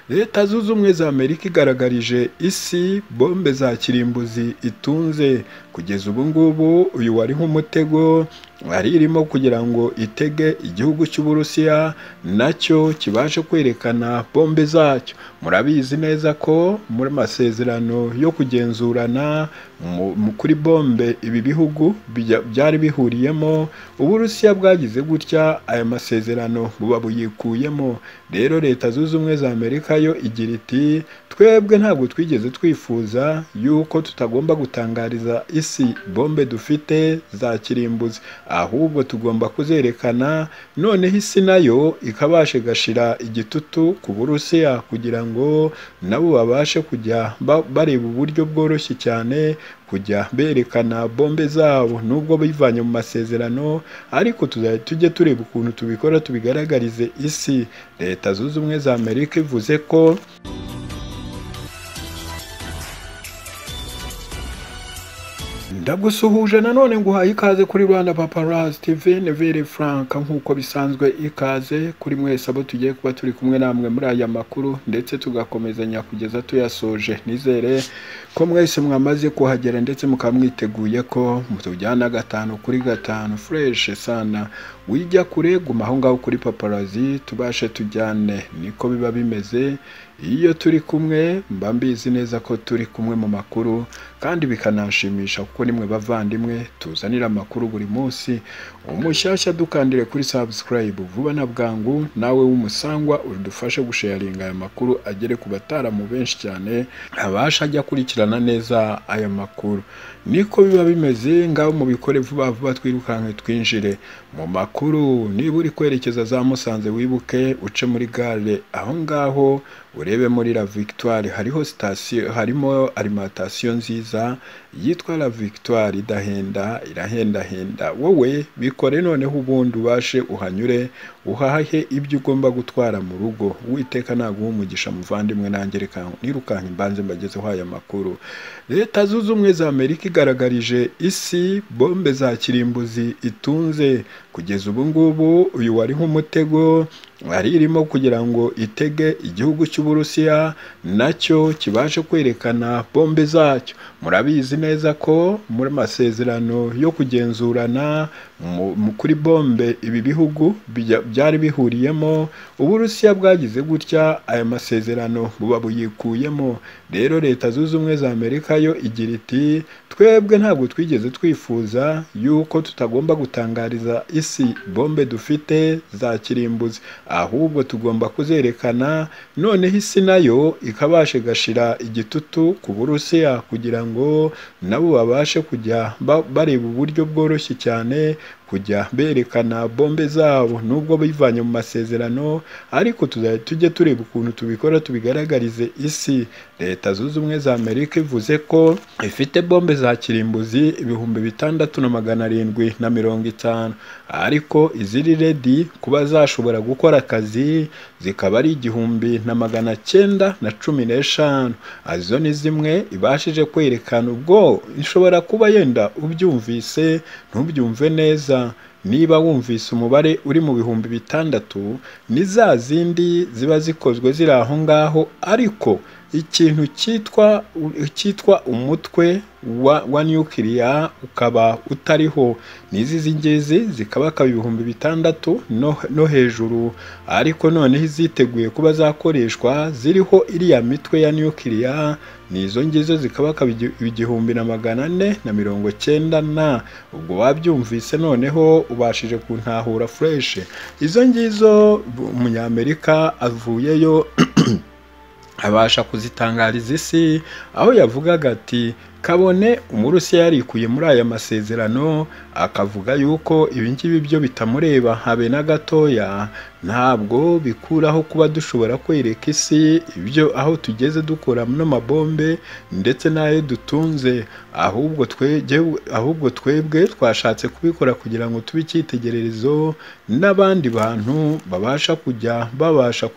Leta zunze ubumwe za Amerika igaragarije isi bombe za kirimbuzi itunze, kugeza ubu ngubu uyu wari nk'umutego wari irimo kugira ngo itege igihugu cy'Uburusiya nacyo kibashe kwerekana bombe zacyo, murabizi neza ko muri amasezerano yo kugenzurana kuri bombe ibi bihugu byari bihuriyemo, Uburusiya bwagize gutya aya masezerano buba buyikuyemo, rero Leta zunze ubumwe za Amerika yo igira iti twebwe ntabwo twigeze twifuza yuko tutagomba gutangariza isi bombe dufite za kirimbuzi, ahubwo tugomba kuzerekana noneho isi nayo ikabashe gashira igitutu ku Burusiya kugira ngo nabo babashe kujya bareba uburyo bworoshye cyane kujya berekana bombe zabo nubwo bivanye mu masezerano ariko tuzajya tujye tureba ukuntu tubikora tubigaragarize isi, Leta zunze ubumwe za Amerika ivuze ko ndagusuhuje nanone nguhaye ikaze kuri Rwanda Paparazzi TV Neville Frank nk'uko bisanzwe ikaze kuri mwese abo tugiye kuba turi kumwe namwe muri aya makuru ndetse tugakomezanya kugeza tuyasoje nizere ko mwese mwamaze kuhagera ndetse mukaba mwiteguye ko mutujyana gatanu kuri gatanu fresh sana wijya kure guma aho ngaho kuri Paparazzi tubashe tujyane niko biba bimeze iyo turi kumwe mba mbizi neza ko turi kumwe mu makuru kandi bikanashimisha kuko nimwe bavandimwe tuzanira amakuru buri munsi umushyashya dukandire kuri subscribe vuba na bwangu nawe w'umusangwa udufashe gusharinga aya makuru agere ku bataramu benshi cyane abasha ajya akurikirana neza aya makuru niko biba bimeze ngaho mubikore vuba vuba twirukanke twinjire mu makuru niba uri kwerekeza za musanze wibuke uce muri gare aho ngaho urebe muri La Victoire hariho sitasiyo harimo alimantasiyo nziza yitwa La Victoire idahenda irahendahenda wowe bikore noneho ubundi ubashe uhanyure uhahe ibyo ugomba gutwara mu rugo witeka naguha umugisha muvandimwe nanjye reka nirukanka imbanze mbagezeho aya makuru leta zunze ubumwe za amerika igaragarije isi bombe za kirimbuzi itunze kugeza ubu ngubu uyu wari nk'umutego wari irimo kugira ngo itege igihugu cy'Uburusiya nacyo kibashe kwerekana bombe zacyo murabizi neza ko muri amasezerano yo kugenzurana kuri bombe ibi bihugu byari bihuriyemo, Uburusiya bwagize gutya aya masezerano buba buyikuyemo, rero Leta zunze ubumwe za Amerika yo igira iti twebwe ntabwo twigeze twifuza yuko tutagomba gutangariza isi bombe dufite za kirimbuzi, ahubwo tugomba kuzerekana noneho isi nayo ikabashe gashira igitutu ku Burusiya kugira ngo nabo babashe kujya bareba uburyo bworoshye cyane kujya berekana bombe zabo nubwo bivanye mu masezerano ariko tuzajya tujye tureba ukuntu tubikora tubigaragarize isi leta zunze ubumwe za amerika ivuze ko ifite bombe za kirimbuzi ibihumbi bitandatu na magana arindwi na mirongo itanu ariko iziri redi kuba zashobora gukora akazi zikaba ari igihumbi na magana cyenda na cumi n'eshanu izo ni zimwe ibashije kwerekana ubwo ishobora kuba yenda ubyumvise ntubyumve neza niba wumvise umubare uri mu bihumbi bitandatu ni za zindi ziba zikozwe ziri aho ngaho ariko ikintu cyitwa cyitwa umutwe wa, wa nukiliya ukaba utariho n'izi z'ingezi zikaba akaba ibihumbi bitandatu no, no hejuru ariko noneho iziteguye kuba zakoreshwa ziriho iriya mitwe ya nukiliya n'izo ngizo zikaba akaba igihumbi na magana ane na mirongo cyenda na ubwo wabyumvise noneho ubashije kuntahura fureshe izo ngizo umunyamerika avuyeyo abasha kuzitangariza isi aho yavugaga ati kabone umurusiya yarikuye muri aya masezerano akavuga yuko ibi ngibi byo bitamureba habe na gatoya ntabwo bikuraho kuba dushobora kwereka isi ibyo aho tugeze dukora n'amabombe ndetse n'ayo dutunze ahubwo twebwe ahubwo twebwe twashatse kubikora kugira ngo tube icyitegererezo n'abandi bantu babasha kujya babasha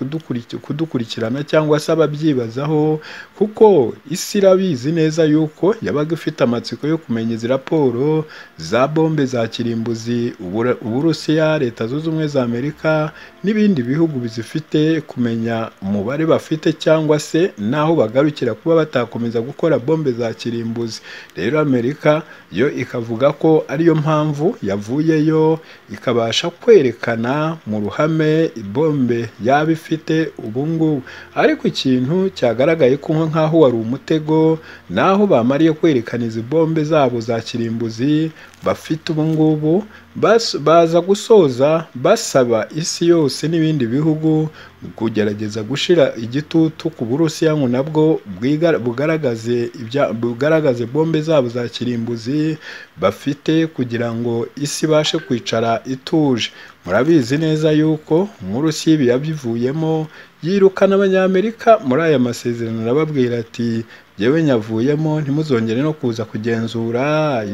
kudukurikirana cyangwa se ababyibazaho kuko isi irabizi neza yuko yabaga ifite amatsiko yo kumenya izi raporo za bombe za kirimbuzi Ubura- uburusiya leta zunze ubumwe za amerika n'ibindi bihugu bizifite kumenya umubare bafite cyangwa se n'aho bagarukira kuba batakomeza gukora bombe za kirimbuzi rero amerika yo ikavuga ko ariyo mpamvu yavuyeyo ikabasha kwerekana mu ruhame ibombe yaba ifite ubu ngubu ariko ikintu cyagaragaye ko nk'aho wari umutego naho bamariye kwerekana izi bombe zabo za kirimbuzi bafite ubu ngubu bas- baza gusoza basaba isi yose n'ibindi bihugu kugerageza gushira igitutu ku burusiya ngo nabwo bwiga- bugaragaze ibya- bugaragaze bombe zabo za kirimbuzi bafite kugira ngo isi ibashe kwicara ituje murabizi neza yuko umurusiya ibi yabivuyemo yirukana abanyamerika muri aya masezerano arababwira ati jyewe nyavuyemo ntimuzongere no kuza kugenzura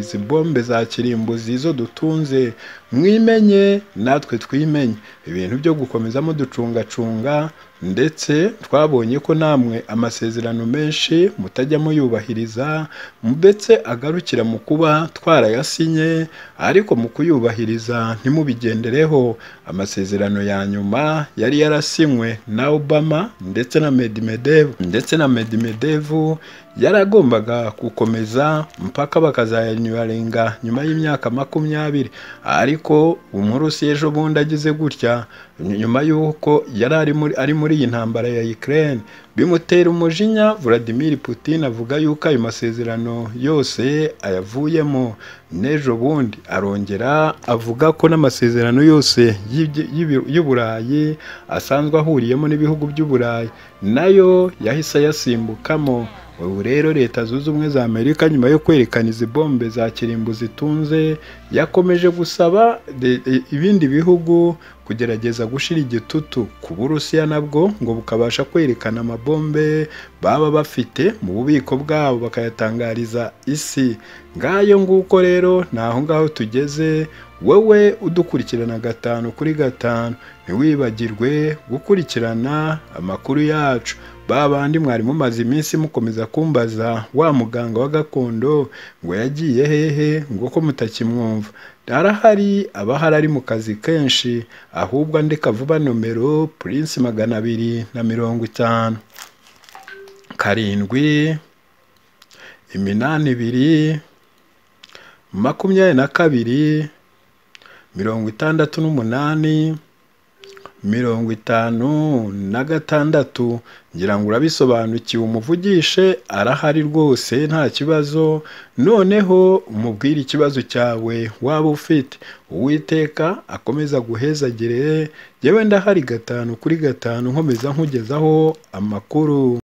izi bombe za kirimbuzi izo dutunze mwimenye natwe twimenye ibintu byo gukomeza muducungacunga ndetse twabonye ko namwe amasezerano menshi mutajya muyubahiriza ndetse agarukira mu kuba twarayasinye ariko mu kuyubahiriza ntimubigendereho amasezerano ya nyuma yari yarasinywe na Obama ndetse na Medvedev ndetse na Medvedev yaragombaga gukomeza mpaka bakazayanyurarenga nyuma y'imyaka makumyabiri ariko umurusi ejo bundi agize gutya nyuma y'uko yari ari muri, ari muri iyi ntambara ya Ukraine bimutera umujinya Vladimir Putin avuga yuko ayo masezerano yose ayavuyemo n'ejo bundi arongera avuga ko n'amasezerano yose y'ibyi- y'ibi- y'uburayi asanzwe ahuriyemo n'ibihugu by'uburayi nayo yahise ayasimbukamo ubu rero leta zunze ubumwe za amerika nyuma yo kwerekana izi bombe za kirimbu zitunze yakomeje gusaba de- i- ibindi bihugu kugerageza gushira igitutu ku burusiya nabwo ngo bukabasha kwerekana amabombe baba bafite mu bubiko bwabo bakayatangariza isi ngayo nguko rero ni aho ngaho tugeze wowe udukurikirana gatanu kuri gatanu ntiwibagirwe gukurikirana amakuru yacu ba bandi mwari mumaze iminsi mukomeza kumbaza wa muganga wa gakondo ngo yagiye hehe ngo ko mutakimwumva arahari aba ahari ari mu kazi kenshi ahubwo andika vuba nomero purinsi magana abiri na mirongo itanu karindwi iminani ibiri makumyabiri na kabiri mirongo itandatu n'umunani mirongo itanu na gatandatu ngira ngo urabisobanukiwe umuvugishe arahari rwose nta kibazo noneho umubwire ikibazo cyawe waba ufite uwiteka akomeza guhezagire yewe ndahari gatanu kuri gatanu nkomeza nkugezaho amakuru